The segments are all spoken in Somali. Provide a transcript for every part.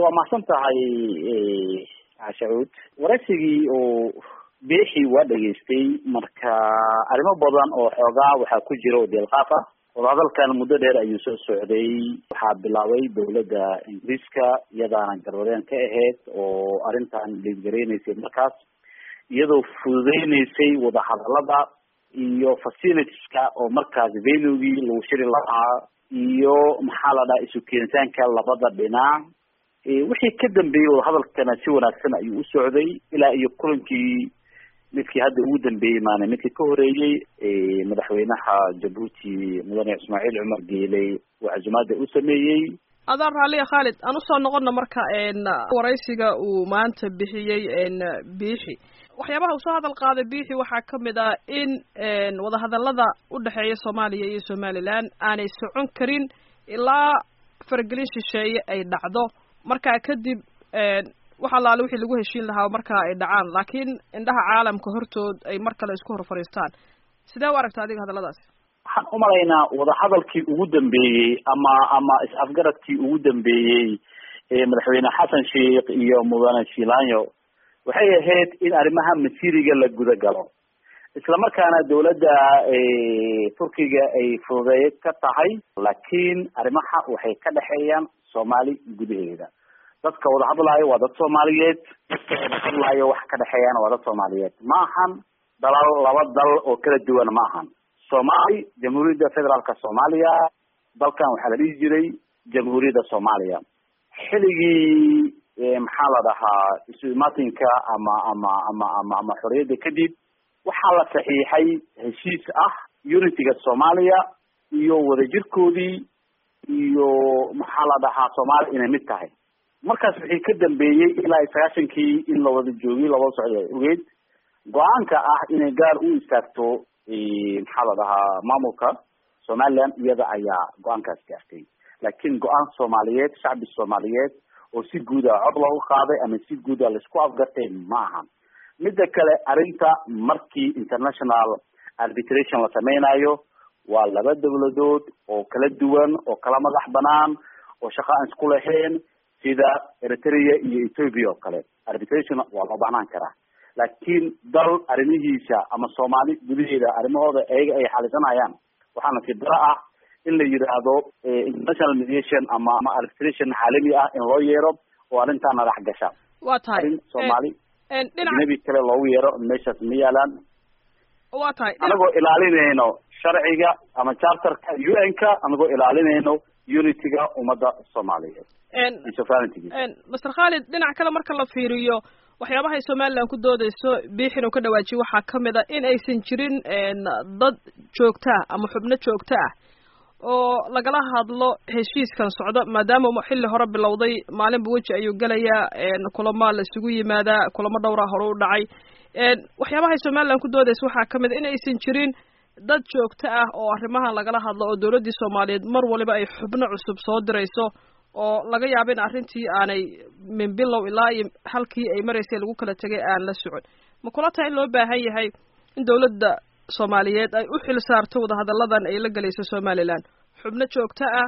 horta waa mahadsan tahay cashacuud waraysigii oo beexi waa dhegaystay marka arrimo badan oo xoogaa waxaa ku jira oo deelqaaf ah wadahadalkan muddo dheer ayuu soo socday waxaa bilaabay dawladda ingiriiska iyadaana garwadeen ka ahayd oo arrintan liidgareynaysay markaas iyadoo fududeyneysay wadahadalada iyo facilitieska oo markaas venugii lagu shiri lahaa iyo maxaa la dhaha isu keenitaanka labada dhinac wixii ka dambeeyey wadahadalkana si wanaagsan ayuu u socday ilaa iyo kulankii midkii hadda ugu dambeeyey maana midkii ka horeeyey madaxweynaha jabuuti mudane ismaaciil cumar geeley oo casumaada u sameeyey adaan raalliya khaalid aan usoo noqona marka waraysiga uu maanta bixiyey biixi waxyaabaha uu soo hadal qaaday biixi waxaa kamid ah in wadahadalada udhexeeya soomaaliya iyo somaliland aanay socon karin ilaa faragelin shisheeye ay dhacdo markaa kadib wax allaale wixii lagu heshiin lahaa markaa ay dhacaan laakiin indhaha caalamka hortood ay mar kale isku hor fadhiistaan sidee u aragta adiga hadalladaasi waxaan umalaynaa wadahadalkii ugu dambeeyey ama ama is-afgaradkii ugu dambeeyey madaxweyne xasan sheikh iyo mudane shilanyo waxay ahayd in arrimaha masiriga la guda galo islamarkaana dawladda turkiga ay fududeey ka tahay laakiin arrimaha waxay ka dhexeeyaan soomaali gudaheeda dadka wada hadlaayo waa dad soomaaliyeed dadka wada hadlaayo wax ka dhexeeyana waa dad soomaaliyeed ma ahan dalal laba dal oo kala duwan ma ahan soomaali jamhuuriyadda federaalka soomaaliya dalkan waxaa la dhihi jiray jamhuuriyadda soomaaliya xiligii maxaa la dhahaa isu imaatinka ama ama ama ama ama xorriyadda kadib waxaa la saxiixay heshiis ah unityga soomaaliya iyo wadajirkoodii iyo maxaa la dhahaa soomaaliya inay mid tahay markaas wixii ka dambeeyey ilaa sagaashankii in la wada joogay lawada socda ogeyd go-aanka ah inay gaar u istaagto maxaa la dhahaa maamulka somaliland iyada ayaa go-aankaas gaartay laakiin go-aan soomaaliyeed shacbi soomaaliyeed oo si guuda cod loogu qaaday ama si guuda laisku afgartay ma ahan midda kale arrinta markii international arbitration la sameynayo waa laba dawladood oo kala duwan oo kala madax banaan oo shaqa aan isku lahayn sida eritrea iyo ethoopia oo kale arbitration waa loo baahnaan karaa laakiin dal arrimihiisa ama soomaali gudaheeda arrimahooda ayaga ay xalisanayaan waxaa nasiib daro ah in la yidhaahdo international mediation ama ama arbitration caalami ah in loo yeero oo arrintaa nadax gasha waa tahay arrin soomaali dhinaca ajnabi kale loogu yeero meeshaas ma yaalaan waa tahay anagoo ilaalinayno sharciga ama charterka u n ka anagoo ilaalinayno unityga ummadda soomaaliyeed iyo sovereigntygiisa master khaalid dhinac kale marka la fiiriyo waxyaabaha ay somaliland ku doodeyso biixin uu ka dhawaajiye waxaa kamid a in aysan jirin dad joogta ah ama xubno joogto ah oo lagala hadlo heshiiskan socdo maadaama xilli hore bilowday maalinba weji ayuu gelayaa kulama la isugu yimaadaa kulamo dhowra hore u dhacay waxyaabaha ay somaliland ku doodeysa waxaa kamid a in aysan jirin dad joogto ah oo arrimahan lagala hadlo oo dawladdii soomaaliyeed mar waliba ay xubno cusub soo dirayso oo laga yaabo in arrintii aanay min bilow ilaa iyo halkii ay maraysay lagu kala tegay aan la socon ma kula tahay in loo baahan yahay in dawladda soomaaliyeed ay u xil saarto wadahadalladan ay la gelayso somaliland xubno joogto ah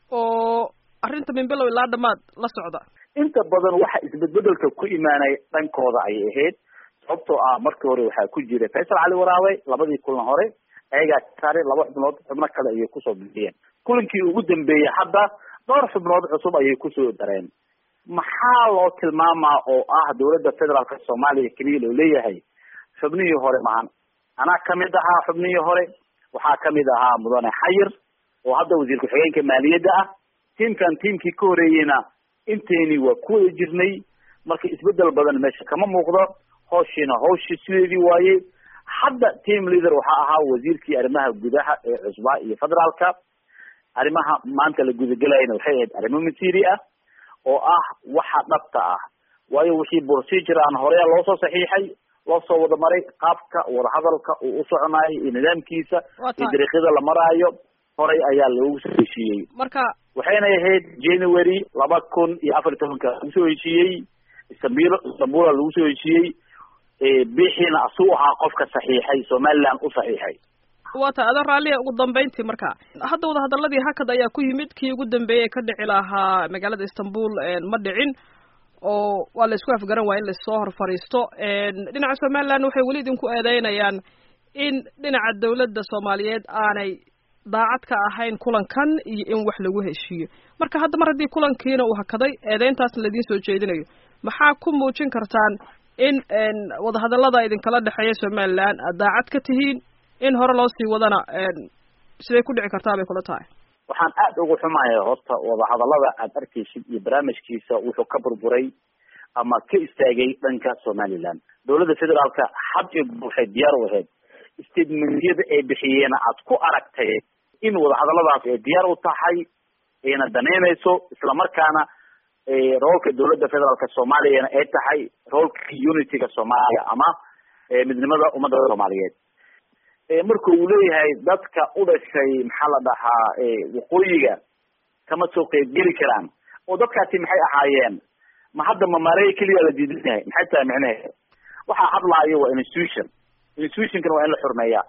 oo arrinta min bilow ilaa dhamaad la socda inta badan waxa isbedbedelka ku imaanay dhankooda ayay ahayd sababtoo ah markii hore waxaa ku jiray faysal cali waraabe labadii kulan hore ayagaa saaray laba xubnood xubno kale ayay kusoo bixiyeen kulankii ugu dambeeyey hadda dhowr xubnood cusub ayay kusoo dareen maxaa loo tilmaamaa oo ah dawladda federaalka soomaaliya keliya loo leeyahay xubnihii hore mahan anaa kamid ahaa xubnihii hore waxaa kamid ahaa mudane xayir oo hadda wasiir ku-xigeenka maaliyadda ah tiimkan tiimkii ka horeeyeyna inteeni waa ku wada jirnay marka isbedel badan meesha kama muuqdo hawshiina hawshii sideedii waaye hadda team leader waxaa ahaa wasiirkii arrimaha gudaha ee cusbaa iyo federaalka arrimaha maanta la gudagelayana waxay ahayd arrimo masiri ah oo ah waxa dhabta ah waayo wixii procedure aan horeya loo soo saxiixay loo soo wada maray qaabka wadahadalka uu u soconayo iyo nidaamkiisa iyo dariiqyada la maraayo horay ayaa loogu soo heshiiyey marka waxayna ahayd january laba kun iyo afar iyo tobanka lagu soo heshiiyey istanbul istanbula lagu soo heshiiyey bixiina asuu ahaa qofka saxiixay somaliland u saxiixay waa ta adan raalliya ugu dambeyntii marka hadda wadahadaladii hakad ayaa ku yimid kii ugu dambeeyey ka dhici lahaa magaalada istanbul ma dhicin oo waa la isku afgaran waaya in lasoo hor fadhiisto dhinaca somaliland waxay weli idinku eedeynayaan in dhinaca dawladda soomaaliyeed aanay daacad ka ahayn kulankan iyo in wax lagu heshiiyo marka hadda mar haddii kulankiina uu hakaday eedeyntaasna laidiin soo jeedinayo maxaa ku muujin kartaan in wadahadallada idinkala dhexeeya somaliland aad daacad ka tihiin in hore loo sii wadana siday ku dhici kartaa bay kula tahay waxaan aada ugu xumaya horta wadahadallada aad arkaysid iyo barnaamijkiisa wuxuu ka burburay ama ka istaagay dhanka somaliland dawladda federaalka had iyo goor waxay diyaar u ahayd statementyada ay bixiyeena aad ku aragtay in wadahadalladaas ay diyaar u tahay ayna danaynayso islamarkaana roolka dawladda federaalka soomaaliyana ay tahay roolka unityga soomaaliya ama midnimada ummadda soomaaliyeed marka uu leeyahay dadka u dhashay maxaa la dhahaa waqooyiga kama soo qeybgeli karaan oo dadkaasi maxay ahaayeen ma hadda mamaarey keliya la diidan yahay maxay tahay micnaheeda waxaa hadlaayo waa institution institutionkana waa in la xurmeeyaa